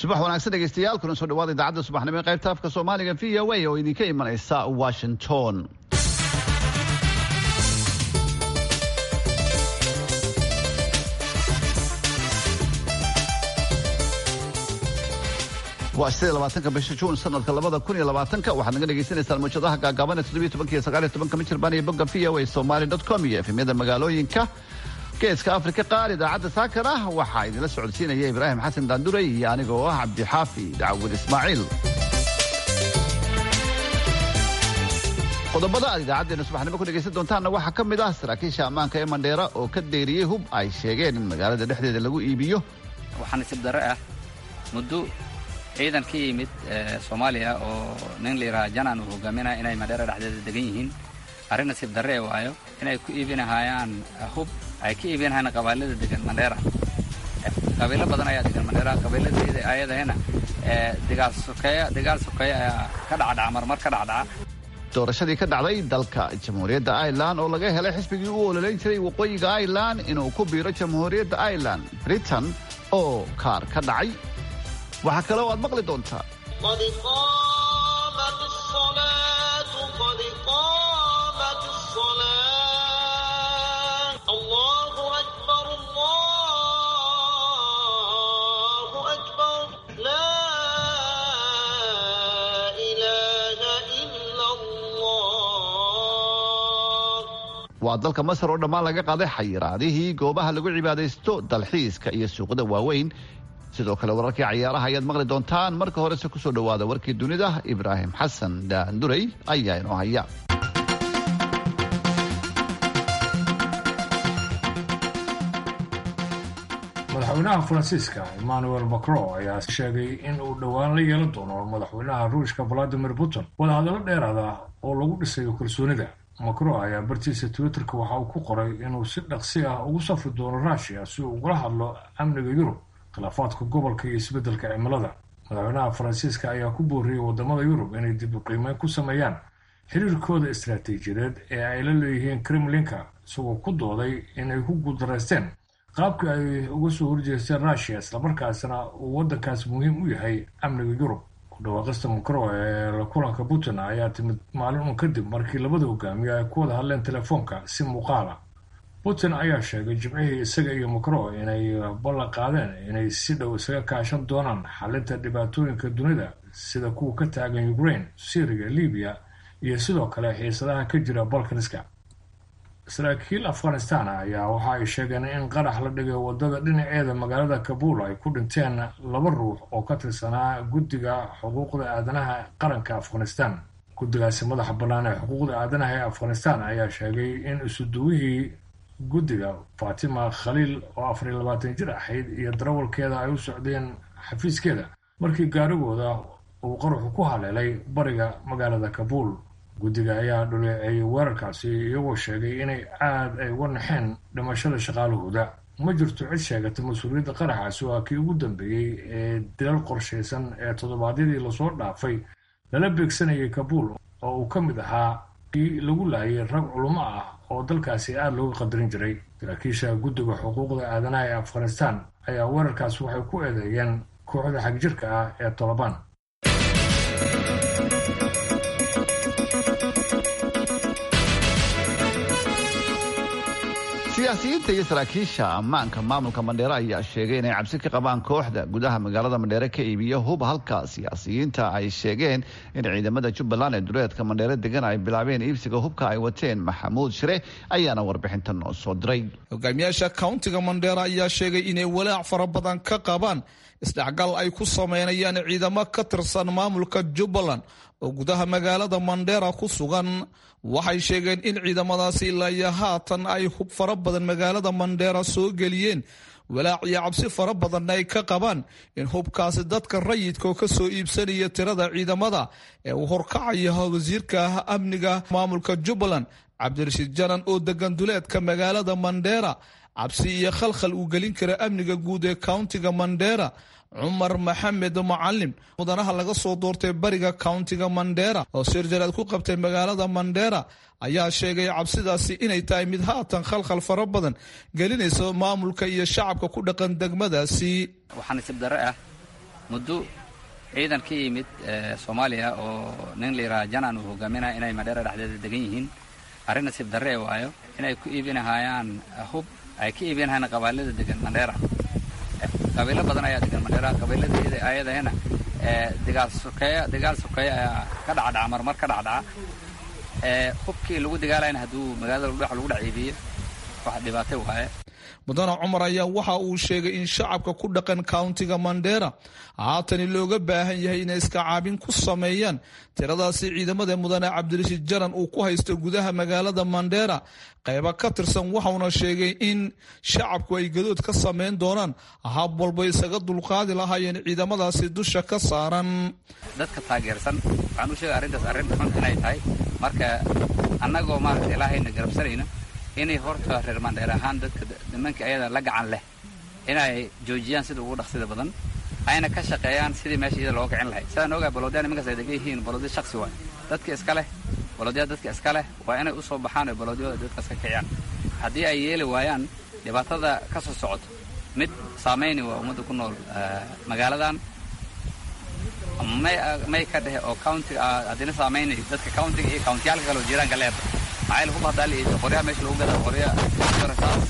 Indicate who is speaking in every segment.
Speaker 1: subax wanaagsan dhegeystayaal kuna soo dhawaada idaacadda subaxnimo ee qaybta afka soomaaliga v o a oo idinka imanaysa washington waa sidee labaatanka bisha juun sanadka labada kun iyo labaatanka waxaad naga dhegeysaneysaan mawjadaha gaagaaban ee toddobiyo tobanka iyo sagaal iyo tobanka michirbaan iyo bogga v o a somali dot com iyo efemyada magaalooyinka geeska afrika qaar idaacadda saakar ah waxaa idinla socodsiinaya ibraahim xasan daanduray iyo anigoo ah cabdixaafi dacwad ismaaciil qodobada aad idaacaddeenna subaxnimo ku dhegaysan doontaanna waxaa ka mid ah saraakiisha ammaanka ee mandheera oo ka deeriyey hub ay sheegeen in magaalada dhexdeeda lagu iibiyo
Speaker 2: waxaa nasiib darre ah muddo ciidan ka yimid soomaaliya oo nin layidhaha janan uu hogaaminaya inay mandheera dhexdeeda degan yihiin arrin nasiib darre e waayo inay ku iibinahayaan hub ay ka iibinahayaan qabailada degan mandheera qabiilo badan ayaa degan mandheera qabiiladayda ayadahena digaal sokeeya digaal sokeeya ayaa ka dhacdhaca marmar ka dhacdhaca
Speaker 1: doorashadii ka dhacday dalka jamhuuriyadda irelan oo laga helay xisbigii u ololeyn jiray waqooyiga irelan inuu ku biiro jamhuuriyadda irelan britain oo kaar ka dhacay waxaa kale oo aad maqli doontaa waa dalka masar oo dhammaan laga qaaday xayiraadihii goobaha lagu cibaadaysto dalxiiska iyo suuqada waaweyn sidoo kale wararkii cayaaraha ayaad maqli doontaan marka horese kusoo dhowaada warkii dunida ibraahim xasan daanduray ayaa inoo haya
Speaker 3: madaxweynaha faransiiska emmanuel macron ayaa sheegay in uu dhowaan la yeelan doono madaxweynaha ruushka valadimir putin wadahadallo dheeraada oo lagu dhisayo kalsoonida macron ayaa bartiisa twitterka waxa uu ku qoray inuu si dhaqsi ah ugu safri doono rushia si uu ugala hadlo amniga yurub khilaafaadka gobolka iyo isbeddelka cimilada madaxweynaha faransiiska ayaa ku booriyey wadamada yurub inay dib u qiimeyn ku sameeyaan xiriirkooda istaraatiijiyadeed ee ay la leeyihiin kremlinka isagoo ku dooday inay ku guuldaraysteen qaabkii ay uga soo horjeesteen rushia islamarkaasna uu waddankaas muhiim u yahay amniga yurub ku dhawaaqista macron ee la kulanka putin ayaa timid maalin un kadib markii labada hogaamiye ay ku wada hadleen telefoonka si muuqaala putin ayaa sheegay jimcihii isaga iyo macron inay ballan qaadeen inay si dhow isaga kaashan doonaan xalinta dhibaatooyinka dunida sida kuwa ka taagan ukraine syriya libiya iyo sidoo kale xiisadaha ka jira balkaniska saraakiil afghanistan ayaa waxa ay sheegeen in qarax la dhigay wadada dhinaceeda magaalada kabuul ay ku dhinteen laba ruux oo ka tirsanaa guddiga xuquuqda aadanaha qaranka afghanistan guddigaasi madaxa bannaan ee xuquuqda aadanaha ee afghanistan ayaa sheegay in isuduwihii guddiga fatima khaliil oo afar iyo labaatan jir ahayd iyo darawalkeeda ay u socdeen xafiiskeeda markii gaarigooda uu qaruxu ku haleelay bariga magaalada kabuul guddiga ayaa dhuleeceeyay weerarkaasi iyagoo sheegay inay aad ay uga naxeen dhimashada shaqaalahooda ma jirto cid sheegata mas-uuliyadda qaraxaasi waa kii ugu dambeeyey ee dilal qorshaysan ee toddobaadyadii lasoo dhaafay lala beegsanayay kabuul oo uu ka mid ahaa kii lagu laayay rag culummo ah oo dalkaasi aada looga qadarin jiray saraakiisha guddiga xuquuqda aadanaha ee afghanistan ayaa weerarkaas waxay ku eedeeyeen kooxda xagjirka ah ee tolobaan
Speaker 1: siyaasiyiinta iyo saraakiisha ammaanka maamulka mandheere ayaa sheegay inay cabsi ka qabaan kooxda gudaha magaalada mandheere ka iibiya hub halka siyaasiyiinta ay sheegeen in ciidamada jubbaland ee duleedka mandheere degan ay bilaabeen iibsiga hubka ay wateen maxamuud shire ayaana warbixinta noo soo diray
Speaker 4: hogaamiyaasha kauntiga mandheera ayaa sheegay inay walaac fara badan ka qabaan isdhexgal ay ku sameynayaan ciidamo ka tirsan maamulka jubbaland oo gudaha magaalada mandheera ku sugan waxay sheegeen in ciidamadaasi ilaa iyo haatan ay hub fara badan magaalada mandheera soo geliyeen walaac iyo cabsi fara badanna ay ka qabaan in hubkaasi dadka rayidka oo kasoo iibsanaya tirada ciidamada ee uu horkacaya wasiirka amniga maamulka jubbaland cabdirashiid janan oo degan duleedka magaalada mandheera cabsi iyo khalkhal uu gelin kara amniga guud ee countiga mandheera cumar maxamed macalim mudanaha laga soo doortay bariga countiga mandheera oo sirjaraad ku qabtay magaalada mandheera ayaa sheegay cabsidaasi inay tahay mid haatan khalkhal fara badan gelinaysa maamulka iyo shacabka ku dhaqan degmadaasi
Speaker 2: waxaa nasiib darre ah muddo ciidan ka yimid soomaaliya oo nin la yidhaha janan uu hogaaminaya inay madheera dhexdeeda degan yihiin arrin nasiib darre ee waayo inay ku iibinahayaan hub ay ka iibinahayaan qabailada degan mandheera qabiilo badan ayaa degan mandheera qabiilada ayadahena dagaal sokeeya dagaal sokeeya ayaa ka dhacdhaca marmar ka dhacdhaca hubkii lagu dagaalayna hadduu magaalada dhex lagu dhex iibiyo wax dhibaatay waaye
Speaker 4: mudane cumar ayaa waxa uu sheegay in shacabka ku dhaqan countiga mandheera haatani looga baahan yahay inay iska caabin ku sameeyaan tiradaasi ciidamada mudane cabdirashiid jaran uu ku haysto gudaha magaalada mandheera qayba ka tirsan waxauna sheegay in shacabku ay gadood ka sameyn doonaan hab walba isaga dulqaadi lahaayeen ciidamadaasi dusha ka saaran
Speaker 2: dadka taageersan waxaan u sheegay arrintaas arrin xun inay tahay marka annagoo maaragta ilaahayna garabsanayna inay horta reer mandheer ahaan dadka nimanka ayada la gacan leh inay joojiyaan sida ugu dhaqsida badan ayna ka shaqeeyaan sidii meesha iyada looga kicin lahay sidaan ogaa baloodyaa nimankaas ay degan yihiin baloodya shaksi waay dadka iska leh baloodyaa dadka iska leh waa inay u soo baxaan oo baloodyada dadkaas ka kiciyaan haddii ay yeeli waayaan dhibaatada ka soo socoto mid saamayni waa ummadda ku nool magaaladan may may ka dhehe oo countiga haddina saamayni dadka countiga iyo countiyaalka kale oo jiiraanka leeda maxaa yaele hub haddaa la iibso qoryaha meesha lagu gada qorya rasaas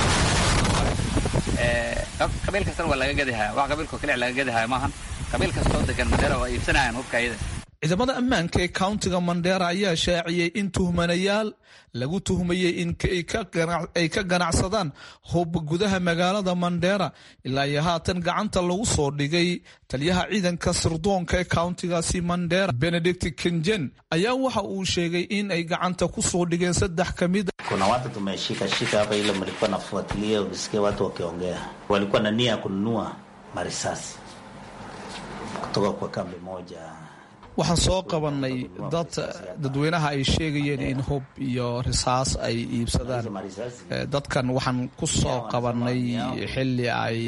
Speaker 2: qabiil kastana waa laga gadahaya wax qabiilkoo kaliya laga gadahaya maahan qabiil kastoo degan mandheera waa iibsanayaan hubka iyada
Speaker 4: ciidamada ammaanka ee countiga mandheera ayaa shaaciyey in tuhmanayaal lagu tuhmayey in ay ka ganacsadaan hub gudaha magaalada mandheera ilaa iyo haatan gacanta lagu soo dhigay taliyaha ciidanka sirdoonka ee countigaasi mandheera benedict kenjen ayaa waxa uu sheegay in ay gacanta ku soo dhigeen saddex ka mid
Speaker 5: kuna watu tumeshika shika hapa, ile mlikuwa nafuatilia, ukisikia watu wakiongea, walikuwa na nia ya kununua marisasi kutoka kwa kambi moja
Speaker 4: waxaan soo qabanay dad dadweynaha ay sheegayeen in hub iyo risaas ay iibsadaan dadkan waxaan ku soo qabanay xili ay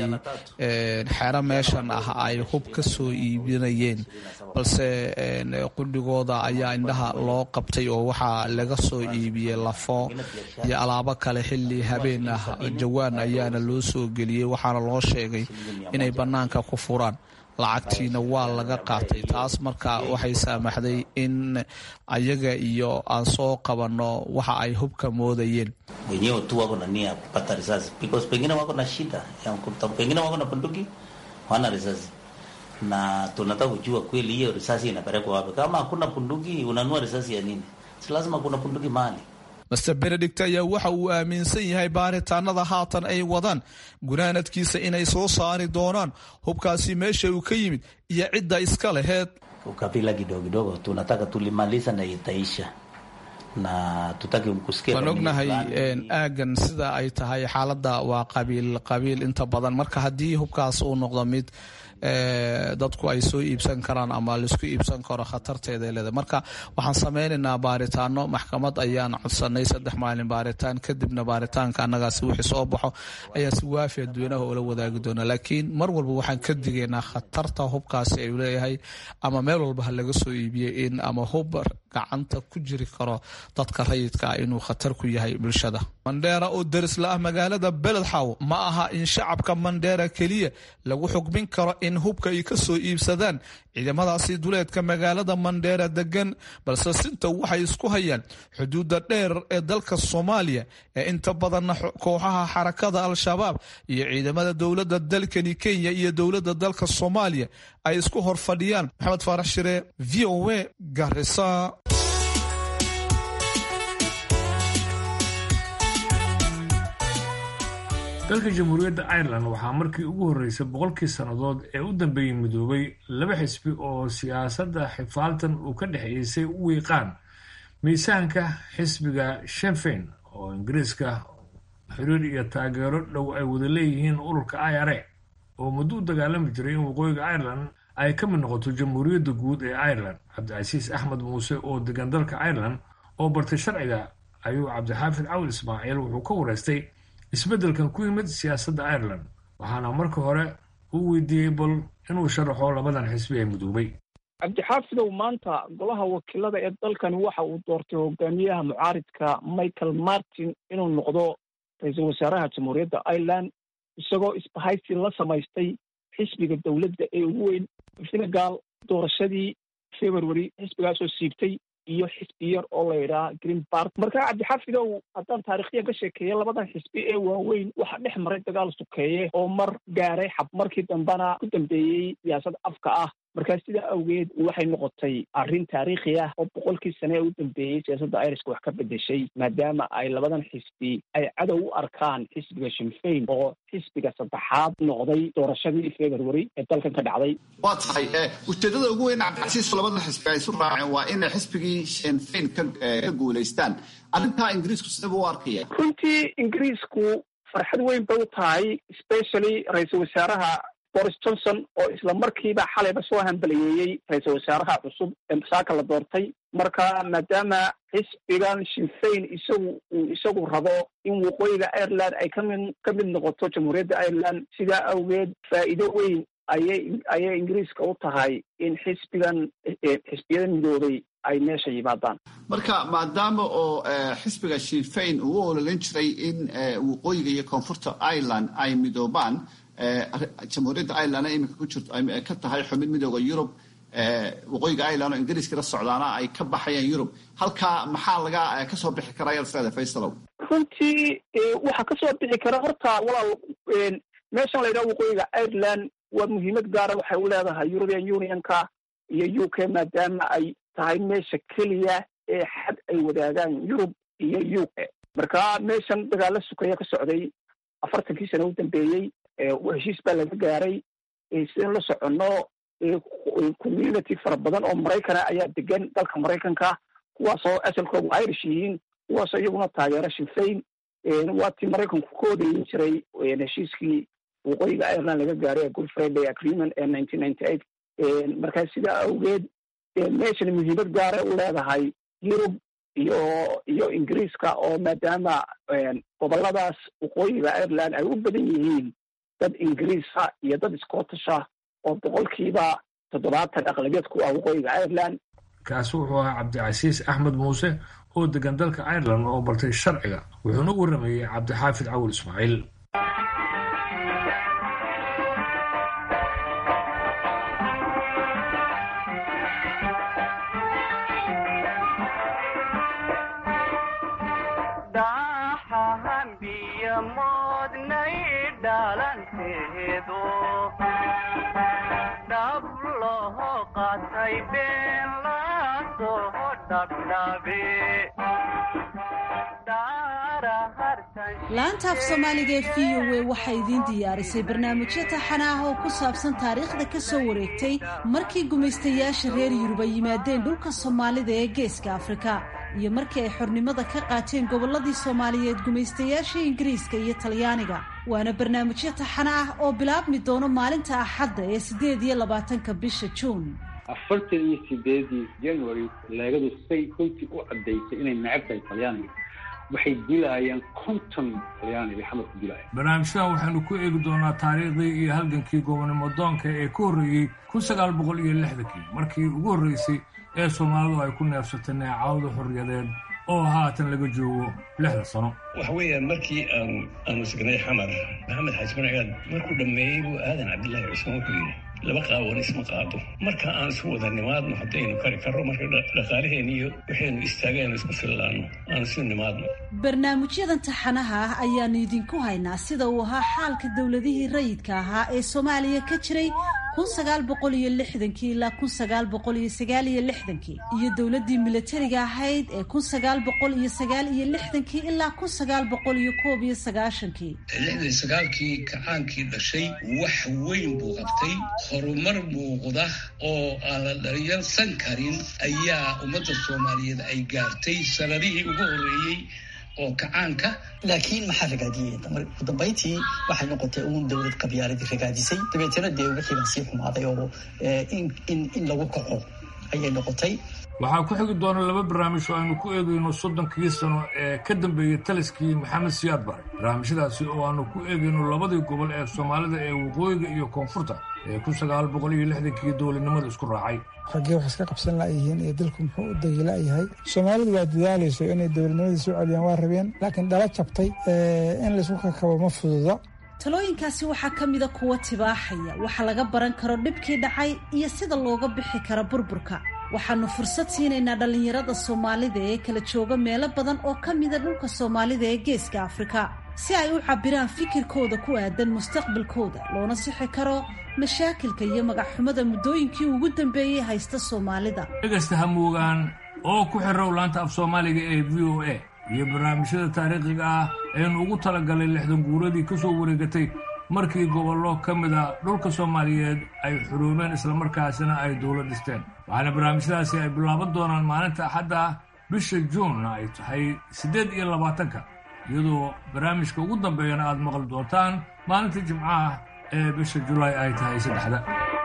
Speaker 4: xero meeshan ah ay hub ka soo iibinayeen balse qudhigooda ayaa indhaha loo qabtay oo waxaa laga soo iibiyey lafo iyo alaabo kale xili habeen ah jawaan ayaana loo soo geliyey waxaana loo sheegay inay bannaanka ku furaan lacagtiina waa laga qaatay taas marka waxay saamaxday in ayaga iyo aan soo qabanno waxa ay hubka moodayeen
Speaker 5: wenyewe tu wako na nia ya kupata risasi because pengine wako na shida ya kuta, pengine wako na bunduki wana risasi na tunataka kujua kweli hiyo risasi inapelekwa wapi. Kama hakuna bunduki, unanua risasi ya nini? Si lazima kuna bunduki mahali
Speaker 4: master benedict ayaa waxa uu aaminsan yahay baaritaanada haatan ay wadaan gunaanadkiisa inay soo saari doonaan hubkaasi meesha uu ka yimid iyo cidda iska laheed
Speaker 5: ukabila kidogo kidogo tunataka tulimaliza na itaisha na tutaki kusikia
Speaker 4: waan ognahay aagan sida ay tahay xaaladda waa qabiil qabiil inta badan marka haddii hubkaas uu noqdo mid dadku ay soo iibsan karaan ama laisku iibsan karo khatarteeda leeda marka waxaan sameynaynaa baaritaano maxkamad ayaan codsanay saddex maalin baaritaan kadibna baaritaanka annagaasi wixii soo baxo ayaa si waafi adweynaha ula wadaagi doona laakiin mar walba waxaan ka digaynaa khatarta hubkaasi ay leeyahay ama meel walba ha laga soo iibiyey in ama hub gacanta ku jiri karo dadka rayidka ah inuu khatar ku yahay bulshada mandheera oo derisla ah magaalada beledxaw ma aha in shacabka mandheera keliya lagu xukmin karo in hubka ay ka soo iibsadaan ciidamadaasi duleedka magaalada mandheera degan balse sinta waxay isku hayaan xuduudda dheer ee dalka soomaaliya ee inta badanna kooxaha xarakada al-shabaab iyo ciidamada dowladda dalkani kenya iyo dowladda dalka soomaaliya ay isku hor fadhiyaan maxamed faarax shire v o a garisa
Speaker 3: dalka jamhuuriyadda ireland waxaa markii ugu horreysay boqolkii sannadood ee u dambeeyey midoobay laba xisbi oo siyaasadda xifaaltan uu ka dhexeeyey say u wiiqaan miisaanka xisbiga shenfein oo ingiriiska xiriir iyo taageero dhow ay wada leeyihiin ururka i r a oo muddo u dagaalami jiray in waqooyiga ireland ay ka mid noqoto jamhuuriyadda guud ee ireland cabdicasiis axmed muuse oo degan dalka ireland oo bartay sharciga ayuu cabdixaafid cawil ismaaciil wuxuu ka wareystay isbeddelkan ku yimid siyaasadda ireland waxaana marka hore uu weydiiyey bal inuu sharaxo labadan xisbi ee midoobay
Speaker 6: cabdixaafidow maanta golaha wakiilada ee dalkani waxa uu doortay hogaamiyaha mucaaridka michael martin inuu noqdo ra-iisul wasaaraha jamhuuriyadda ireland isagoo isbahaysi la samaystay xisbiga dowladda ee ugu weyn senegal doorashadii february xisbigaasoo siibtay iyo xisbi yar oo la yidhaha green park marka cabdixafidow haddaan taarikhyan ka sheekeeya labadan xisbi ee waaweyn waxaa dhex maray dagaal sukeeye oo mar gaaray xab markii dambena ku dambeeyey siyaasad afka ah markaa sidaa awgeed waxay noqotay arrin taariikhi ah oo boqolkii sane ee u dambeeyey siyaasadda iriska wax ka bedeshay maadaama ay labadan xisbi ay cadow u arkaan xisbiga shinfayn oo xisbiga saddexaad noqday doorashadii february ee dalkan ka dhacday
Speaker 1: waa tahay ujeedada ugu weyn cabdicasiis labadan xisbi ay isu raaceen waa inay xisbigii shinfayn ka guulaystaan arrintaa ingiriisku sidaba u arkaya
Speaker 6: runtii ingiriisku farxad weyn bay u tahay specially ra-iisul wasaaraha boris johnson oo isla markiiba xalayba soo hambaliyeeyey ra-iisul wasaaraha cusub ee saaka la doortay marka maadaama xisbigan shinfayn isagu uu isagu rabo in waqooyiga ireland ay kamid ka mid noqoto jamhuuriyadda ireland sidaa awgeed faa'iido weyn ayay ayay ingiriiska u tahay in xisbigan xisbiyada midoobay ay meesha yimaadaan
Speaker 1: marka maadaama oo xisbiga shinfayn uu u ololan jiray in waqooyiga iyo koonfurta ireland ay midoobaan jamhuuriyadda ireland iminka ku jirto ka tahay xubin midooda yurub waqooyiga ireland oo ingiriiska la socdaana ay ka baxayaan yurub halkaa maxaa laga kasoo bixi karaa yarfeeda faysalow
Speaker 6: runtii waxaa kasoo bixi kara horta walaal meeshan la yidhaha waqooyiga ireland waa muhiimad gaara waxay u leedahay european unionka iyo u k maadaama ay tahay meesha keliya ee xad ay wadaagaan yurub iyo u k marka meeshan dagaalo sukeeya ka socday afartankii sana u dambeeyey heshiis baa laga gaaray sidaan la soconno community fara badan oo maraykana ayaa degan dalka maraykanka kuwaasoo asalkoodu irish yihiin kuwaasoo iyaguna taageero shinfayn waa tii maraykanku ka odayin jiray heshiiskii waqooyiga ireland laga gaaray ee good friday agreement ee nineteen ninety eight markaa sidaa awgeed meeshan muhiimad gaara u leedahay yurub iyo iyo ingiriiska oo maadaama goboladaas waqooyiga ireland ay u badan yihiin dad ingiriisa iyo dad scottisha oo boqolkiiba toddobaatan aqlabiyad ku ah waqooyiga ireland
Speaker 3: kaasi wuxuu ahaa cabdicasiis axmed muuse oo degan dalka ireland oo bartay sharciga wuxuuna u waramayey cabdixaafid cawil ismaaciil
Speaker 7: laanta af soomaaliga ee v o a waxay idiin diyaarisay barnaamijyo taxana ah oo ku saabsan taariikhda ka soo wareegtay markii gumaystayaasha reer yurub ay yimaadeen dhulka soomaalida ee geeska afrika iyo markii ay xornimada ka qaateen gobolladii soomaaliyeed gumaystayaashii ingiriiska iyo talyaaniga waana barnaamijyo taxana ah oo bilaabmi doono maalinta axadda ee siddeed iyo labaatanka bisha juun
Speaker 8: afartan iyo sideedii january leegadu say runtii u caddaysay inay necab tahay talyaaniga waxay dilaayeen konton talyaaniga xamarku dilaaya
Speaker 3: barnaamijyadan waxaynu ku eegi doonaa taariikhdii iyo halgankii gobonimo doonka ee ka horreeyey kun sagaal boqol iyo lixdankii markii ugu horreysay ee soomaalidu ay ku neefsatay neecawda xorriyadeed oo haatan laga joogo lixda sano
Speaker 9: waxa weeyaan markii aan aanu signay xamar maxamed xaaji marcigaad markuu dhammeeyey buu aadan cabdillaahi cusmaan wuxuu yidhi laba qaawan isma qaado marka aan isu wada nimaadno haddaynu kari karro marka dhaqaalaheen iyo waxaynu istaagaynu isku fillaanno aan isu nimaadno
Speaker 7: barnaamijyadan taxanaha ah ayaanu idinku haynaa sida uu ahaa xaalka dowladihii rayidka ahaa ee soomaaliya ka jiray kun sagaal boqol iyo lixdankii ilaa kun sagaal boqol iyo sagaal iyo lixdankii iyo dowladdii milatariga ahayd ee kun sagaal boqol iyo sagaal iyo lixdankii ilaa kun sagaal boqol iyo koob iyo sagaashankii
Speaker 9: lixdan sagaalkii kacaankii dhashay wax weyn buu qabtay horumar muuqda oo aan la dharyarsan karin ayaa ummadda soomaaliyeed ay gaartay sanadihii ugu horreeyey oo kacaanka
Speaker 10: laakiin maxaa ragaadiyey ugu dambayntii waxay noqotay uun dowlad qabyaaladii ragaadisay dabeetana dee wixii baa sii xumaaday oo in lagu kaco ayay noqotay
Speaker 3: waxaa ku xigi doona laba barnaamij oo aynu ku eegayno soddonkii sano ee ka dambeeyey taliskii maxamed siyaad bare barnaamijyadaasi oo aanu ku eegayno labadii gobol ee soomaalida ee waqooyiga iyo koonfurta ee kun sagaal boqol iyo lixdankii dowladnimada isku raacay
Speaker 11: raggee wax iska qabsan la'yihiin iyo dalku muxuu u dagila'yahay soomaalidu waa dadaalayso inay dowladnimadii soo celiyaan waa rabeen laakiin dhala jabtay in laysku kakabo ma fududa
Speaker 7: talooyinkaasi waxaa ka mida kuwa tibaaxaya waxa laga baran karo dhibkii dhacay iyo sida looga bixi karo burburka waxaanu fursad siinaynaa dhallinyarada soomaalida ee kala jooga meelo badan oo ka mida dhulka soomaalida ee geeska afrika si ay u cabiraan fikirkooda ku aadan mustaqbalkooda loona sixi karo mashaakilka iyo magacxumada muddooyinkii ugu dambeeyey haysta soomaalida
Speaker 3: dhegaysta hamuugaan oo ku xirow laanta af soomaaliga ee v o a iyo barnaamijyada taariikhiga ah aynu ugu talagalay lixdan guuradii ka soo wareegatay markii gobollo ka mid a dhulka soomaaliyeed ay xuruumeen islamarkaasina ay dowlad dhisteen waxaana barnaamijyadaasi ay bilaaban doonaan maalinta axadda bisha juunna ay tahay siddeed iyo labaatanka iyadoo barnaamijka ugu dambeeyana aad maqli doontaan maalinta jimcaha ee bisha julaay ay tahay saddexda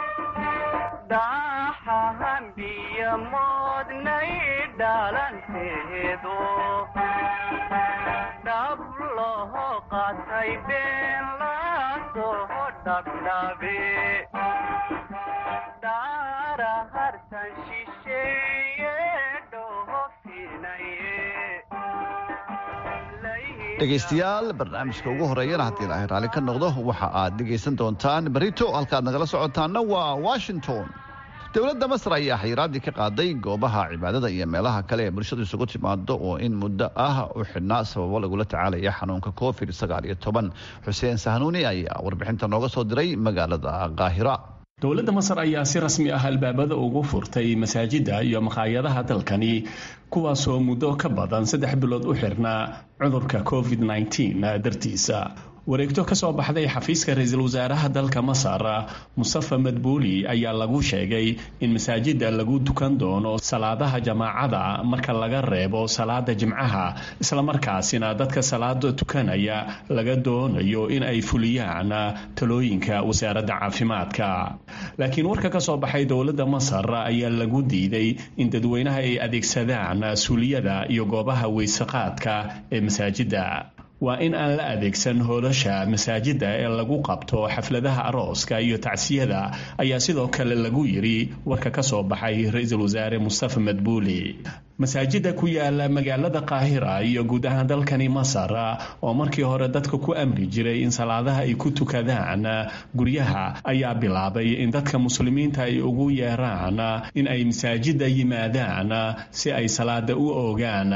Speaker 1: dhegaystayaal barnaamijka ugu horeeyana haddii ilaahay raalli ka noqdo waxa aad dhegaysan doontaan berito halkaad nagala socotaanna waa washington dowladda masar ayaa xayiraadii ka qaaday goobaha cibaadada iyo meelaha kale ee bulshadu isugu timaado oo in muddo ah u xidhnaa sababo lagula tacaalaya xanuunka covid sagaal iyo toban xuseen sahnuuni ayaa warbixinta nooga soo diray magaalada qaahira
Speaker 12: dowladda masar ayaa si rasmi ah albaabada ugu furtay masaajidda iyo maqaayadaha dalkani kuwaasoo muddo ka badan saddex bilood u xirnaa cudurka covid -19 dartiisa wareegto ka soo baxday xafiiska ra-iisul wasaaraha dalka masar mustafa madbuuli ayaa lagu sheegay in masaajidda lagu dukan doono salaadaha jamaacada marka laga reebo salaada jimcaha islamarkaasina dadka salaada tukanaya laga doonayo in ay fuliyaan talooyinka wasaaradda caafimaadka laakiin warka ka soo baxay dowladda masar ayaa lagu diiday in dadweynaha ay adeegsadaan suuliyada iyo goobaha weysaqaadka ee masaajidda waa in aan la adeegsan hoolasha masaajidda ee lagu qabto xafladaha arooska iyo tacsiyada ayaa sidoo kale lagu yiri warka ka soo baxay ra-iisul wasaare mustafa madbuuli masaajidda ku yaala magaalada qaahira iyo guud ahaan dalkani masar oo markii hore dadka ku amri jiray in salaadaha ay ku tukadaan guryaha ayaa bilaabay in dadka muslimiinta ay ugu yeeraan in ay masaajidda yimaadaan si ay salaada u oogaan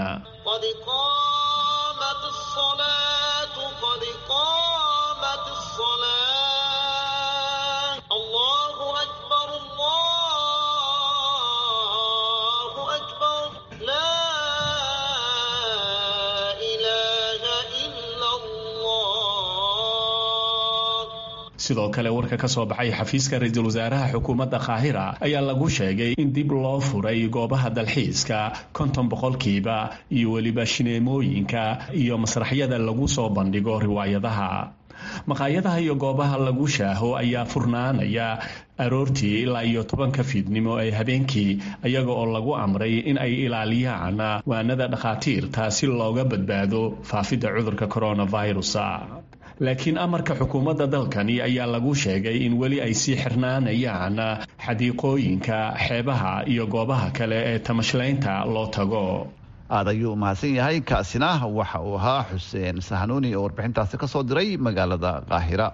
Speaker 12: sidoo kale warka ka soo baxay xafiiska ra-iisul wasaaraha xukuumadda qaahira ayaa lagu sheegay in dib loo furay goobaha dalxiiska konton boqolkiiba iyo weliba shineemooyinka iyo masraxyada lagu soo bandhigo riwaayadaha maqaayadaha iyo goobaha lagu shaaho ayaa furnaanaya aroortii ilaa iyo tobanka fiidnimo ee habeenkii iyaga oo lagu amray in ay ilaaliyaan waanada dhakhaatiirta si looga badbaado faafidda cudurka coronavirus laakiin amarka xukuumadda dalkani ayaa lagu sheegay in weli ay sii xirnaanayaan xadiiqooyinka xeebaha iyo goobaha kale ee tamashlaynta loo tago
Speaker 1: aad ayuu mahadsan yahay kaasina waxa uu ahaa xuseen sahnuuni oo warbixintaasi ka soo diray magaalada qaahira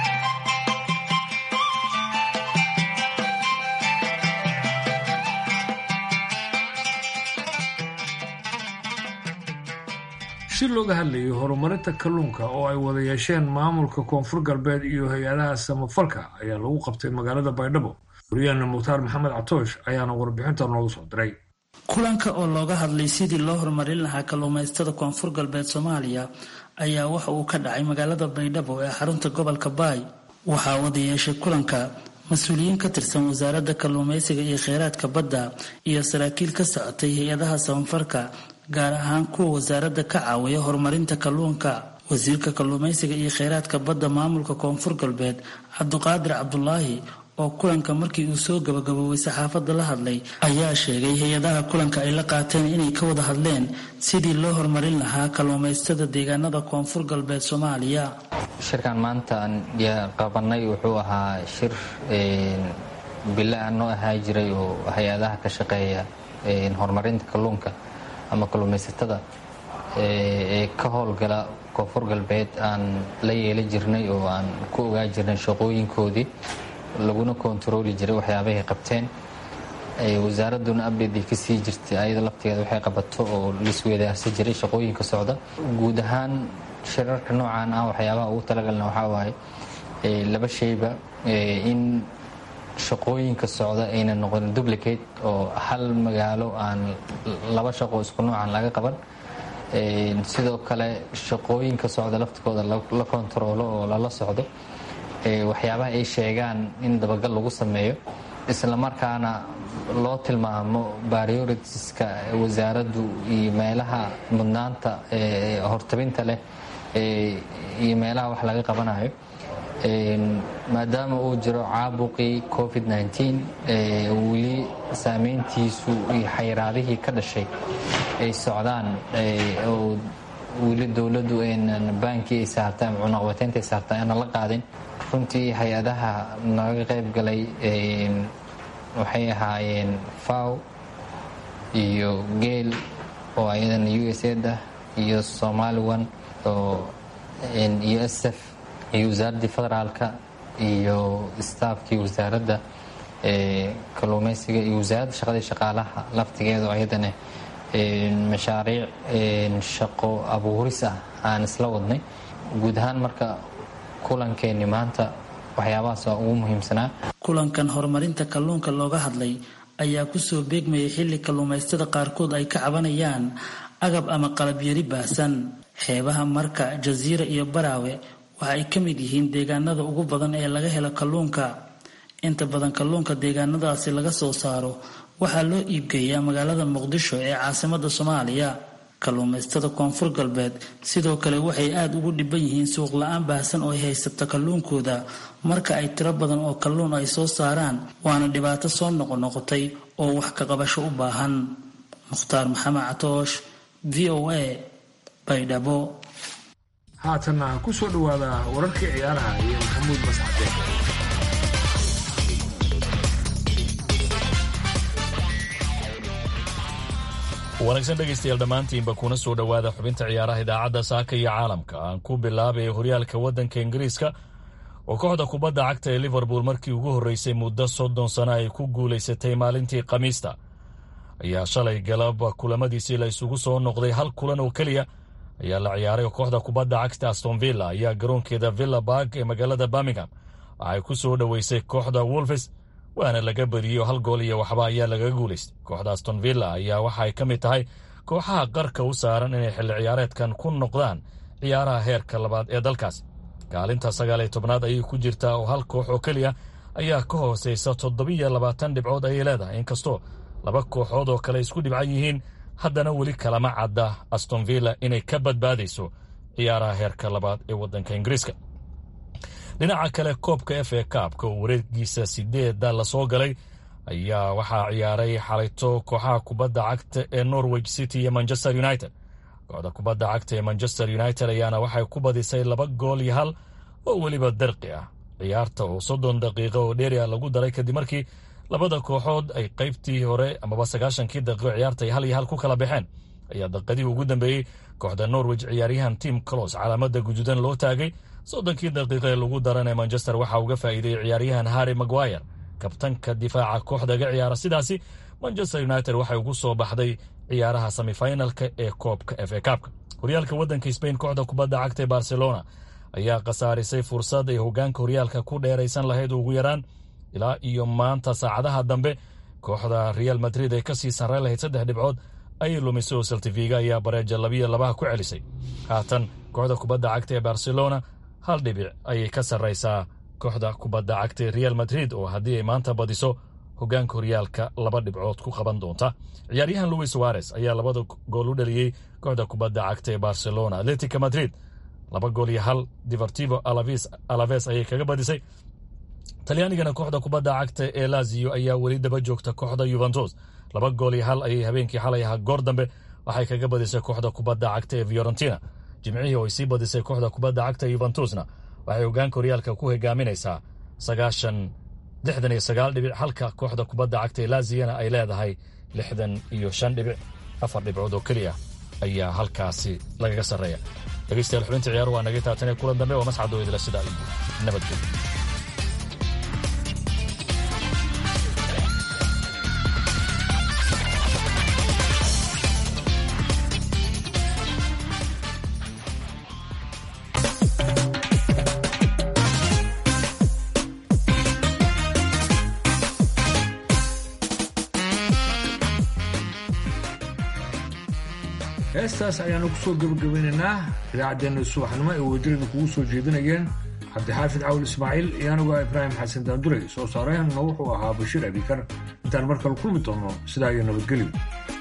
Speaker 3: si looga hadlayay horumarinta kalluunka oo ay wada yeesheen maamulka koonfur galbeed iyo hay-adaha samafalka ayaa lagu qabtay magaalada baydhabo wariyaana mukhtaar maxamed catoosh ayaana warbixinta noogu soo diray
Speaker 13: kulanka oo looga hadlay sidii loo horumarin lahaa kalluumaystada koonfur galbeed soomaaliya ayaa waxa uu ka dhacay magaalada baydhabo ee xarunta gobolka baay waxaa wada yeeshay kulanka mas-uuliyiin ka tirsan wasaaradda kalluumaysiga iyo kheyraadka badda iyo saraakiil ka socotay hay-adaha samafalka gaar ahaan kuwa wasaaradda ka caawiya horumarinta kalluunka wasiirka kalluumaysiga iyo kheyraadka badda maamulka koonfur galbeed cabduqaadir cabdulaahi oo kulanka markii uu soo gabagaboobay saxaafadda la hadlay ayaa sheegay hay-adaha kulanka ay la qaateen inay ka wada hadleen sidii loo horumarin lahaa kalluumaystada deegaanada koonfur galbeed soomaaliya
Speaker 14: shirkan maanta aan qabanay wuxuu ahaa shir bila aan noo ahaa jiray oo hay-adaha ka shaqeeya horumarinta kalluunka ama kalluumaysatada ee ka howlgala koonfur galbeed aan la yeela jirnay oo aan ku ogaa jirnay shaqooyinkoodii laguna kontarooli jiray waxyaabahay qabteen wasaaraduna abdheedii ka sii jirtay ayada laftigeeda waxay qabato oo laisweydaarsan jiray shaqooyinka socda guud ahaan shirarka noocan ah waxyaabaha ugu talagalna waxaa waaye laba shayba in shaqooyinka socda ayna noqon duplicate oo hal magaalo aan laba shaqo isku noocan laga qaban sidoo kale shaqooyinka socda laftigooda la kontaroolo oo lala socdo waxyaabaha ay sheegaan in dabagal lagu sameeyo islamarkaana loo tilmaamo prioritiska wasaaraddu iyo meelaha mudnaanta hortabinta leh iyo meelaha wax laga qabanayo maadaama uu jiro caabuqii covid weli saameyntiisu iyo xayiraadihii ka dhashay ay socdaan oo weli dowladdu aynan baankii ay saartay ama cunaqabateynta ay saartay aanan la qaadin runtii hay-adaha naga qayb galay waxay ahaayeen faw iyo geel oo ayadana u s ed ah iyo somaliwan oo iyo sf iyo wasaaraddii federaalka iyo staafkii wasaaradda kalluumeysiga iyo wasaaradda shaqadii shaqaalaha laftigeedu ayadana mashaariic shaqo abuuris ah aan isla wadnay guud ahaan marka kulankeeni maanta waxyaabahaas waa ugu muhiimsanaa
Speaker 13: kulankan horumarinta kalluunka looga hadlay ayaa kusoo beegmayay xilli kalluumaystada qaarkood ay ka cabanayaan agab ama qalabyari baahsan xeebaha marka jasiira iyo baraawe waxa ay ka mid yihiin deegaanada ugu badan ee laga helo kalluunka inta badan kalluunka deegaanadaasi laga soo saaro waxaa loo iibgeeyaa magaalada muqdisho ee caasimada soomaaliya kalluumaystada koonfur galbeed sidoo kale waxay aada ugu dhiban yihiin suuq la-aan baahsan oo ay haysato kalluunkooda marka ay tiro badan oo kalluun ay soo saaraan waana dhibaato soo noqonoqotay oo wax ka qabasho u baahan mukhtaar maxamed catoosh v o a baydhabo
Speaker 3: haatanna ku soo dhowaada wararkii ciyaaraha iyo maxamuud masxade
Speaker 15: wanaagsan dhegaystayaal dhammaantiinba kuna soo dhowaada xubinta ciyaaraha idaacadda saaka iyo caalamka aan ku bilaabay horyaalka waddanka ingiriiska oo kooxda kubadda cagta ee liverpool markii ugu horreysay muddo soddon sano ay ku guulaysatay maalintii khamiista ayaa shalay galab kulamadiisii la isugu soo noqday hal kulan oo keliya ayaa la ciyaaray kooxda kubadda cagta aston villa ayaa garoonkeeda villa barg ee magaalada birmingham waxay ku soo dhoweysay kooxda wolves waana laga badiyey oo hal gool iyo waxba ayaa lagaga guulaystay kooxda aston villa ayaa waxa ay ka mid tahay kooxaha qarka u saaran inay xilli ciyaareedkan ku noqdaan ciyaaraha heerka labaad ee dalkaas kaalinta sagaal iyo tobnaad ayay ku jirtaa oo hal koox oo keliya ayaa ka hooseysa toddobiyo labaatan dhibcood ayay leedahay inkastoo laba kooxood oo kale isku dhibcan yihiin haddana weli kalama cadda aston villa inay ka badbaadayso ciyaaraha heerka labaad ee waddanka ingiriiska dhinaca kale koobka f a kaabka oo wareegiisa sideeda lasoo galay ayaa waxaa ciyaaray xalayto kooxaha kubadda cagta ee norwich city iyo manchester united kooxda kubadda cagta ee manchester united ayaana waxay ku badisay laba gool iyo hal oo weliba darqi ah ciyaarta oo soddon daqiiqo oo dheeri ah lagu daray kadib markii labada kooxood ay qaybtii hore amaba sagaashankii daqiiqo ciyaarta ay hal iyo hal ku kala baxeen ayaa daqiiqadii ugu dambeeyey kooxda norwich ciyaaryahan tim clos calaamada guduudan loo taagay soddonkii daqiiqa ee lagu daran ee manchester waxaa uga faa'iideeyey ciyaaryahan harry maguire kabtanka difaaca kooxdaga ciyaara sidaasi manchester united waxay ugu soo baxday ciyaaraha semifinalka ee koobka f a kaabka horyaalka waddanka sbain kooxda kubadda cagta ee barcelona ayaa khasaarisay fursad ay hogaanka horyaalka ku dheeraysan lahayd ugu yaraan ilaa iyo maanta saacadaha dambe kooxda real madrid ay kasii sarreyn lahayd saddex dhibcood ayay lumisay oo saltifiga ayaa bareeja labiyo labaha ku celisay haatan kooxda kubadda cagta ee barcelona hal dhibic ayay ka sarraysaa kooxda kubadda cagta ee real madrid oo haddii ay maanta badiso hogaanka horyaalka laba dhibcood ku qaban doonta ciyaaryahan louis suarez ayaa labada gool u dhaliyey kooxda kubadda cagta ee barcelona atletica madrid laba gool iyo hal divertivo alaves ayay kaga badisay talyaanigana kooxda kubadda cagta ee lazio ayaa weli daba joogta kooxda yuventus laba gool iyo hal ayay habeenkii xalay ahaa goor dambe waxay kaga badisay kooxda kubadda cagta ee fiorentina jimcihii oo ay sii badisay kooxda kubadda cagta yuventusna waxay hogaanka horyaalka ku hogaaminaysaa sagaashan lixdan iyo sagaal dhibic halka kooxda kubadda cagta ee laziyana ay leedahay lixdan iyo shan dhibic afar dhibcood oo keliya ayaa halkaasi lagaga sarreeya dhegaystayaal xubinta ciyaaruhu waa naga taatan ee kulan dambe waa mascadoo idila sidaa iyo nabadgelyo
Speaker 3: heestaas ayaanu ku soo gebagabeynaynaa idaacaddeenna subaxnimo ee wadadirada kugu soo jeedinayeen cabdixaafid cawl ismaaciil iyo anigu ah ibraahim xasan daanduray soo saareenna wuxuu ahaa bashiir abikar intaan mar kale kulmi doonno sidaa iyo nabadgelyo